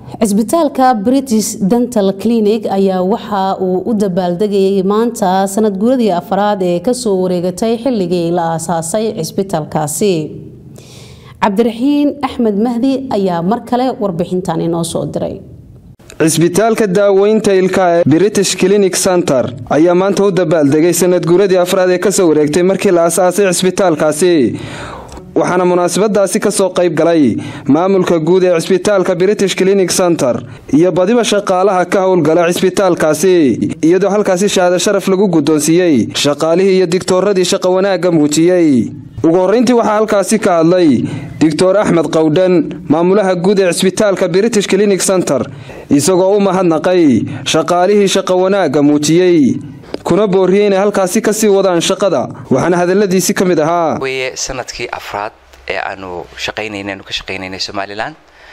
cisbitaalka british dental clinic ayaa waxa uu u dabaaldegayay maanta sanad guuradii afraad ee kasoo wareegatay xilligii la aasaasay cisbitaalkaasi cabdiraxiin axmed mahdi ayaa mar kale warbixintan inoo soo diray cisbitaalka daaweynta ilka ee british clinic center ayaa maanta u dabaaldegay sanad guuradii afraad ee kasoo wareegtay markii la aasaasay cisbitaalkaasi waxaana munaasabadaasi kasoo qayb galay maamulka guud ee cisbitaalka british clinic center iyo badiba shaqaalaha ka howlgala cisbitaalkaasi iyadoo halkaasi shahaado sharaf lagu guddoonsiiyey shaqaalihii iyo digtooradii shaqo wanaagga muujiyey ugu horreyntii waxaa halkaasi ka hadlay doctor axmed qowdhan maamulaha guud ee cisbitaalka british clinic center isagoo u mahadnaqay shaqaalihii shaqo wanaagga muujiyey kuna booriyey inay halkaasi kasii wadaan shaqada waxaana hadaladiisi ka mid ahaa weye sanadkii afraad ee aanu shaqaynayna aanu ka shaqaynaynay somalilan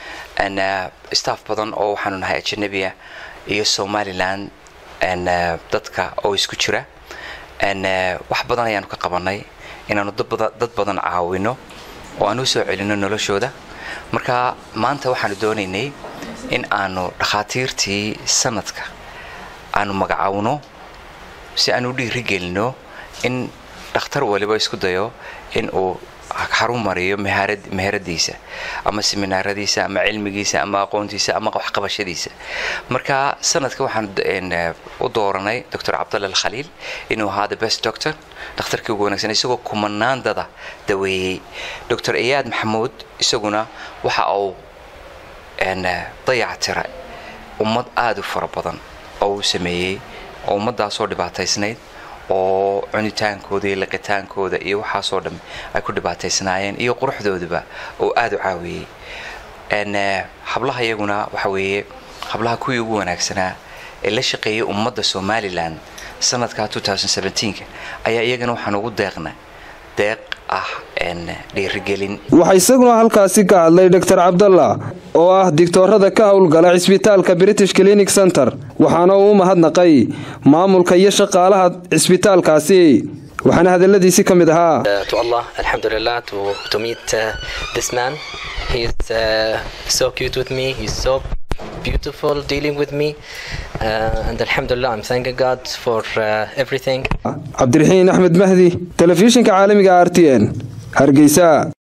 staff badan oo waxaanu nahay ajanabiya iyo somalilan dadka oo isku jira wax badan ayaanu ka qabanay inaanu dad badan caawino oo aan u soo celino noloshooda marka maanta waxaanu doonaynay in aanu dhakhaatiirtii sanadka aanu magacaawno si aan u dhiirigelino in dhakhtar waliba isku dayo in uu xarun mariyo meheradiisa ama seminaaradiisa ama cilmigiisa ama aqoontiisa ama waxqabashadiisa marka sanadka waxaan u dooranay doctor cabdalla alkhaliil inuu ahaa the best doctor dhakhtarkii ugu wanaagsan isagoo kumanaandada daweeyey doctor iyaad maxamuud isaguna waxa uu dayactira ummad aada u fara badan oo uu sameeyey oo ummadaasoo dhibaataysnayd oo cunitaankooda iyo liqitaankooda iyo waxaasoo dham ay ku dhibaataysnaayeen iyo quruxdooduba oo aada u caawiyey hablaha iyaguna waxa weeye hablaha kuwii ugu wanaagsanaa ee la shaqeeyay ummadda somalilan sanadka ayaa iyagana waxaan ugu deeqna deeq ah dhiirigelin waxaa isaguna halkaasi ka hadlay doctor cabdalla oo ah digtoorada ka howlgala cisbitaalka british clinic center waxaana uu u mahadnaqay maamulka iyo shaqaalaha cisbitaalkaasi waxaana hadaladiisi ka mid ahaa beautiful dealing with me uh, and alhamdulillah I'm thanking God for uh, everything cabdiraxiin axmed mahdi telefishinka caalamiga r t n hargeysa